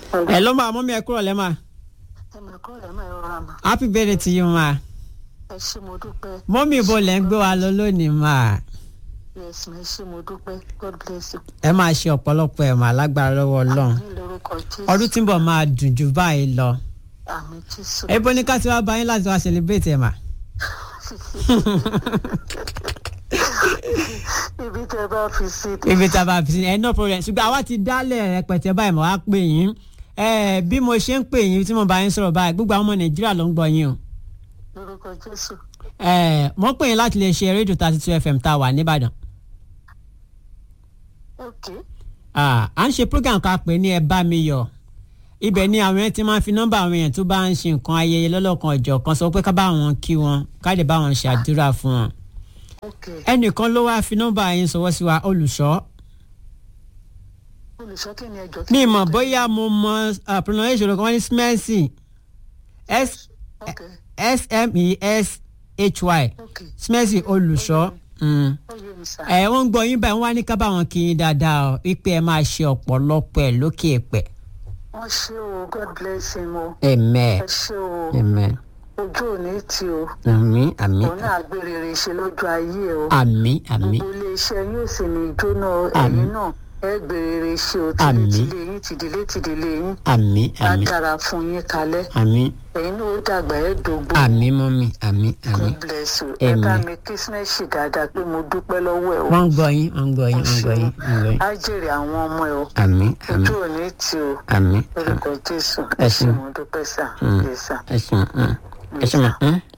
ẹ ló máa mọ́mí ẹ kúrò lẹ́ máa ẹ mà kọ́ ọ̀rẹ́ máa rọra mà happy birthday to you máa ẹ ṣé mo dúpẹ́ mọ́mí ibo lẹ́ ń gbé wa lọ lónìí máa yes ma ẹ ṣé mo dúpẹ́ god bless you. ẹ máa ṣe ọ̀pọ̀lọpọ̀ ẹ̀ máa lágbára lọ́wọ́ ọlọ́run ní lórúkọ jésù ọdún tí ń bọ̀ máa dùn jù báyìí lọ àmì jésù. ebo ní ká ti wá bá yín láti wá celebrate ẹ̀ mà. ibi tẹ bá fi sí i. ibi tá a bá fi sí ẹ no problem ṣùgbọ́n àwa ti dálẹ̀ rẹpẹtẹ báyìí mo wá pè yín ẹ bí mo ṣe ń pè yín tí mo bá yín sọ̀rọ̀ báyìí gbogbo àwọn ọmọ nàìjíríà ló ń gbọ́ yín o lórúkọ jésù. ẹ mo pè yín láti lè ṣe rédíò thirty two fm tá a wà nìbàdàn ok Ah, à ń ṣe program kan pè ní ẹ bá mi yọ̀ ibẹ̀ ni àwọn yẹn ti máa ń fi nọ́mbà àwọn èèyàn tó bá ń ṣe nǹkan ayẹyẹ lọ́lọ́kan ọ̀jọ̀ kan sọ pé ká bá wọn kí wọn ká lè bá wọn ṣàdúrà fún wọn ok ẹnìkan ló wáá fi nọ́mbà yín sọwọ́ sí wa olùṣọ́ olùṣọ́ kí ni ẹjọ́ mi mọ̀ bóyá mo mọ ah, pronunciation kan wọ́n ní smercy s ok s-m-e-s-h-y ok smercy olùṣọ́ mm. ó yé mi sá. ẹ wọ́n ń gbọ́ yín báyìí wọ́n wá ní ká bá wọn kí yín dáadáa ọ wípé ẹ máa ṣe ọ̀pọ̀lọpọ̀ ẹ̀ lókè ẹ̀pẹ̀ wọ́n ṣé o god bless him o amen ẹ ṣé o amen ojú ò ní tì o àmín àmín òun náà gbé rere ṣe lójú ayé o àmín àmín gbogbo iléeṣẹ́ yóò sì ní jóná Àmín. ẹ̀yin náà ẹ gbé rere ṣe o Àmín. tìdílé yín tìdílé tìdílé yín àmín á àmín dára fún yín kalẹ̀ àmín ẹ̀yin náà ó dàgbà ẹ dògbò àmín mọ́mí àmín àmín god bless you ẹ Àmín. bá mi kírísímẹ́sì dáadáa pé mo dúpẹ́ lọ́wọ́ ẹ o wọ́n ń gbọ́ yín wọ́n ń gbọ́ yín wọ́n ń gbọ́ yín wọ́n ń gbọ́ yín á jèrè àwọn ọmọ ẹ o àmín àmín ojú ò ní tì o àmín lórúkọ jésù Ẹ ẹ ṣé. ṣé mo dúpẹ́ sà Mm. ẹ sà. ẹ ṣe mọ ẹ ṣe mọ.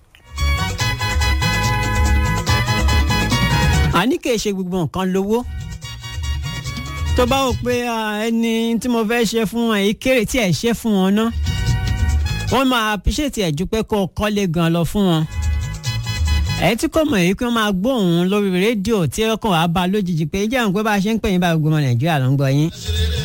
àní kì í ṣe gbogbo nǹkan lówó tó bá wò pé ah, ẹni tí mo fẹ́ ṣe fún ẹ kéré tí ẹ ṣe fún wọn náà wọ́n máa appreciate ẹ̀ ju pé kó o kọ́lé gan lọ fún wọn ẹ tí kò mọ̀ èyí pé wọ́n máa gbóhùn lórí rédíò tí ọkàn wàá bá lójijì pé jẹ́ àwọn pé bá a ṣe ń pè yín bá gbogbo ọmọ nàìjíríà ló ń gbọ́ yín